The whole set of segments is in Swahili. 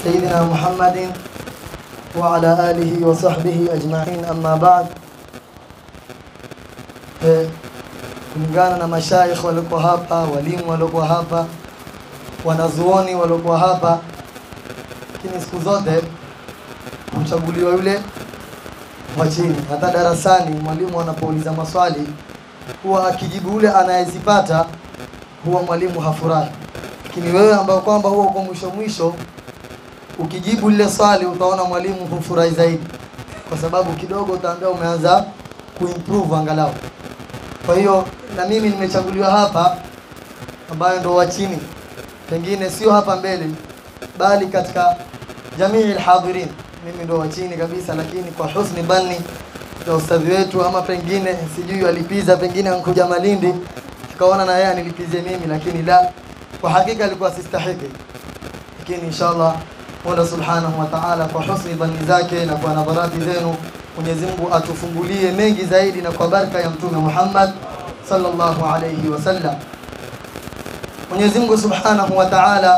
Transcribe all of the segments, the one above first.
سيدنا محمد وعلى آله وصحبه أجمعين أما بعد Eh, kulingana na mashaikh waliokuwa hapa, walimu waliokuwa hapa, wanazuoni waliokuwa hapa, lakini siku zote huchaguliwa yule wa chini. Hata darasani mwalimu anapouliza maswali huwa akijibu yule anayezipata huwa mwalimu hafurahi, lakini wewe ambao kwamba huwa uko mwisho mwisho, ukijibu lile swali utaona mwalimu hufurahi zaidi, kwa sababu kidogo utaambia umeanza kuimprove angalau. Kwa hiyo na mimi nimechaguliwa hapa, ambayo ndo wa chini, pengine sio hapa mbele, bali katika jamii alhadhirin, mimi ndo wa chini kabisa, lakini kwa husni bani ya ustadhi wetu, ama pengine sijui alipiza, pengine ankuja Malindi tukaona na yeye anilipizie mimi, lakini la, kwa hakika alikuwa sistahiki, lakini inshallah Mola subhanahu wa ta'ala kwa husni dhani zake na kwa nadharati zenu Mwenyezi Mungu atufungulie mengi zaidi na kwa baraka ya Mtume Muhammad sallallahu alayhi wasallam. Mwenyezi Mungu subhanahu wa ta'ala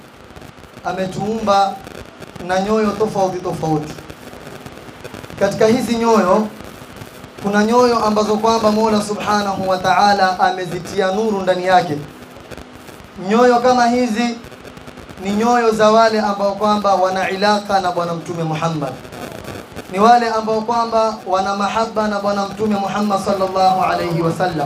ametuumba na nyoyo tofauti tofauti. Katika hizi nyoyo kuna nyoyo ambazo kwamba Mola subhanahu wa ta'ala amezitia nuru ndani yake. Nyoyo kama hizi ni nyoyo za wale ambao kwamba wana ilaka na Bwana Mtume Muhammad ni wale ambao kwamba wana mahaba na bwana mtume Muhammad sallallahu alayhi wasallam.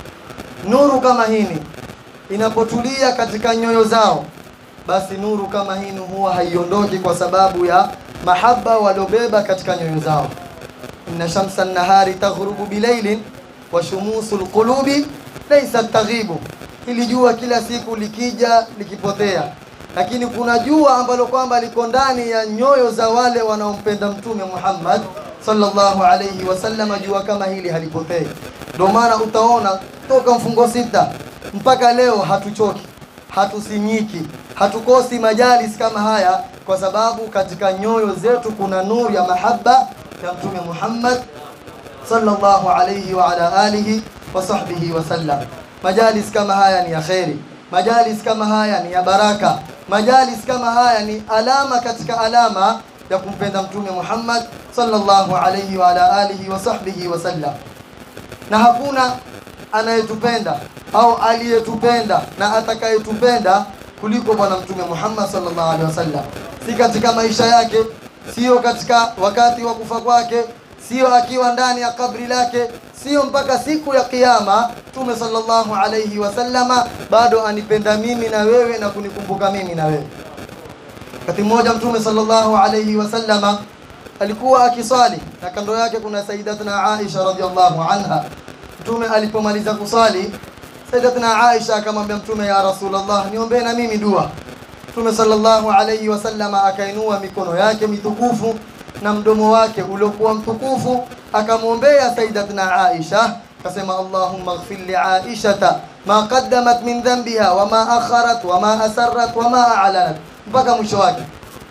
Nuru kama hini inapotulia katika nyoyo zao, basi nuru kama hini huwa haiondoki kwa sababu ya mahaba waliobeba katika nyoyo zao. inna shamsa nahari taghrubu bilailin wa shumusu lqulubi laysa taghibu, hili jua kila siku likija likipotea lakini kuna jua ambalo kwamba liko ndani ya nyoyo za wale wanaompenda mtume Muhammad sallallahu alayhi wasallam. Jua kama hili halipotei. Ndio maana utaona toka mfungo sita mpaka leo hatuchoki, hatusinyiki, hatukosi majalis kama haya, kwa sababu katika nyoyo zetu kuna nuru ya mahaba ya mtume Muhammad sallallahu alayhi wa ala alihi wa sahbihi wasallam. Majalis kama haya ni ya kheri, majalis kama haya ni ya baraka majalis kama haya ni alama katika alama ya kumpenda mtume Muhammad sallallahu alayhi wa ala alihi wa sahbihi wasallam, na hakuna anayetupenda au aliyetupenda na atakayetupenda kuliko bwana mtume Muhammad sallallahu alaihi wasallam, si katika maisha yake, sio katika wakati wa kufa kwake, sio akiwa ndani ya kabri lake, sio mpaka siku ya Kiyama. Mtume sallallahu alayhi wasallama bado anipenda mimi na wewe na kunikumbuka mimi na wewe. Wakati mmoja Mtume sallallahu alayhi wasallama alikuwa akiswali na kando yake kuna Sayyidatuna Aisha radhiallahu anha. Mtume alipomaliza kuswali, Sayyidatuna Aisha akamwambia Mtume, ya Rasulullah, niombee na mimi dua. Mtume sallallahu alayhi wasallama akainua mikono yake mitukufu na mdomo wake uliokuwa mtukufu akamwombea Sayyidatuna Aisha, akasema Allahumma ighfir li Aishata ma qaddamat min dhanbiha wama akharat wama asarrat wama a'lanat, mpaka mwisho wake.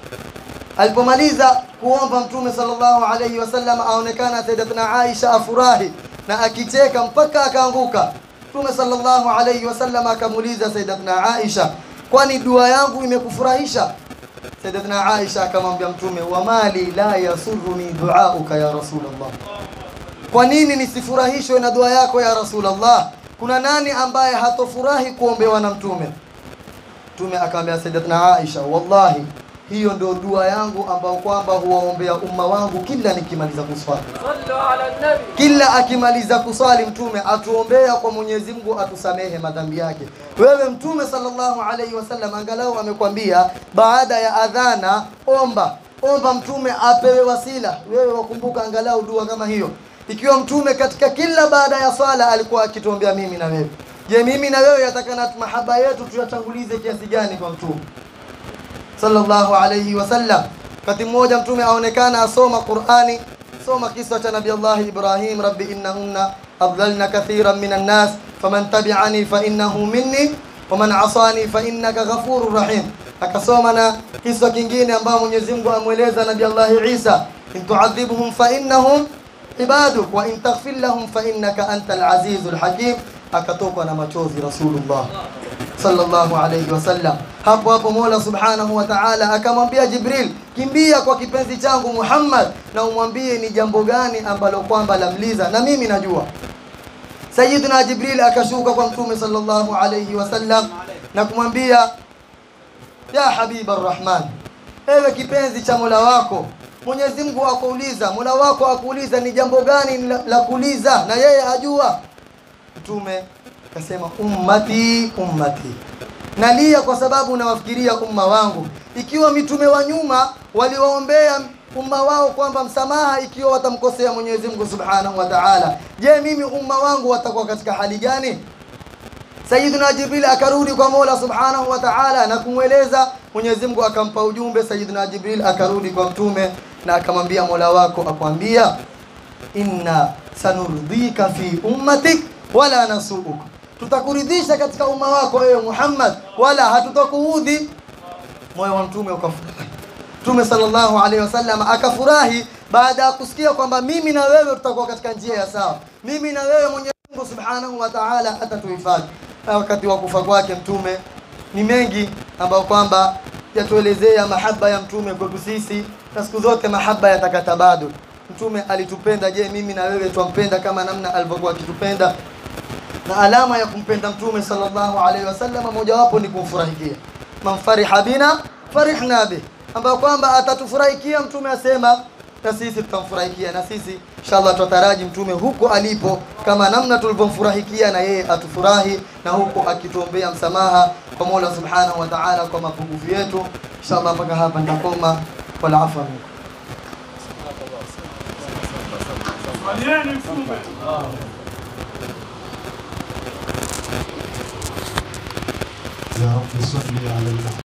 Alipomaliza kuomba Mtume sallallahu alayhi wasallam, aonekana Sayyidatuna Aisha afurahi na akicheka mpaka akaanguka. Mtume sallallahu alayhi wasallam akamuuliza Sayyidatuna Aisha, kwani dua yangu imekufurahisha? Sayyidatuna Aisha akamwambia Mtume, wa mali la yasurruni duauka ya Rasulullah, kwa nini nisifurahishwe na dua yako ya Rasulullah? Kuna nani ambaye hatofurahi kuombewa na Mtume? Mtume akamwambia Sayyidatuna Aisha, wallahi hiyo ndio dua yangu ambao kwamba huwaombea umma wangu kila nikimaliza kuswali. Sallu ala nabi. Kila akimaliza kuswali Mtume atuombea kwa Mwenyezi Mungu atusamehe madhambi yake. Wewe Mtume sallallahu alaihi wasallam angalau amekwambia baada ya adhana omba omba, Mtume apewe wasila. Wewe wakumbuka angalau dua kama hiyo, ikiwa Mtume katika kila baada ya swala alikuwa akituombea mimi na wewe. Je, mimi na wewe yatakana mahaba yetu tuyatangulize kiasi gani kwa Mtume sallallahu alayhi wasallam? Wakati mmoja Mtume aonekana asoma Qur'ani, soma kisa cha Nabii Allah Ibrahim, rabbi innahunna adlalna kathiran minan nas faman tabi'ani fa innahu minni waman asani fa innaka ghafurur rahim. Akasoma na kisa kingine ambao Mwenyezi Mungu amweleza Nabii Allah Isa, in tu'adhibhum fa innahum ibaduk wa in taghfir lahum fa innaka antal azizul hakim. akatokwa na machozi Rasulullah sallallahu alayhi wasallam. Hapo hapo Mola subhanahu wa ta'ala akamwambia Jibril, kimbia kwa kipenzi changu Muhammad na umwambie ni jambo gani ambalo kwamba lamliza, na mimi najua. Sayyidina Jibril akashuka kwa Mtume sallallahu alayhi wasallam na kumwambia ya habiba arrahman, ewe kipenzi cha Mola wako Mwenyezi Mungu akuuliza, Mola wako akuuliza ni jambo gani la, la kuuliza, na yeye ajua. Mtume akasema ummati ummati, nalia kwa sababu nawafikiria umma wangu. Ikiwa mitume wa nyuma waliwaombea umma wao kwamba msamaha ikiwa watamkosea Mwenyezi Mungu Subhanahu wa Ta'ala, je, mimi umma wangu watakuwa katika hali gani? Sayyidina Jibril akarudi kwa Mola Subhanahu wa Ta'ala na kumweleza. Mwenyezi Mungu akampa ujumbe. Sayyidina Jibril akarudi kwa Mtume na akamwambia Mola wako akwambia, inna sanurdhika fi ummatik wala nasuuk, tutakuridhisha katika umma wako ewe Muhammad, wala hatutakuudhi. Moyo wa Mtume ukafurahi. Mtume sallallahu alaihi wasallam akafurahi baada ya kusikia kwamba mimi na wewe tutakuwa katika njia ya sawa, mimi na wewe Mwenyezi Mungu Subhanahu wa Ta'ala atatuhifadhi. Na wakati wa kufa kwake Mtume ni mengi ambayo kwamba yatuelezea mahaba ya Mtume kwetu sisi, na siku zote mahaba yatakata bado. Mtume alitupenda, je, mimi na wewe twampenda kama namna alivyokuwa akitupenda? Na alama ya kumpenda Mtume sallallahu alaihi wasallam mojawapo ni kumfurahikia, man fariha bina farihna bih, ambayo kwamba atatufurahikia. Mtume asema na sisi tutamfurahikia, na sisi inshallah tutaraji mtume huko alipo, kama namna tulivyomfurahikia na yeye atufurahi, na huko akituombea msamaha kwa Mola subhanahu wa ta'ala kwa mapungufu yetu. Inshallah mpaka hapa nitakoma, wala afwa minkum. Mwalieni mtume. يا رب صل على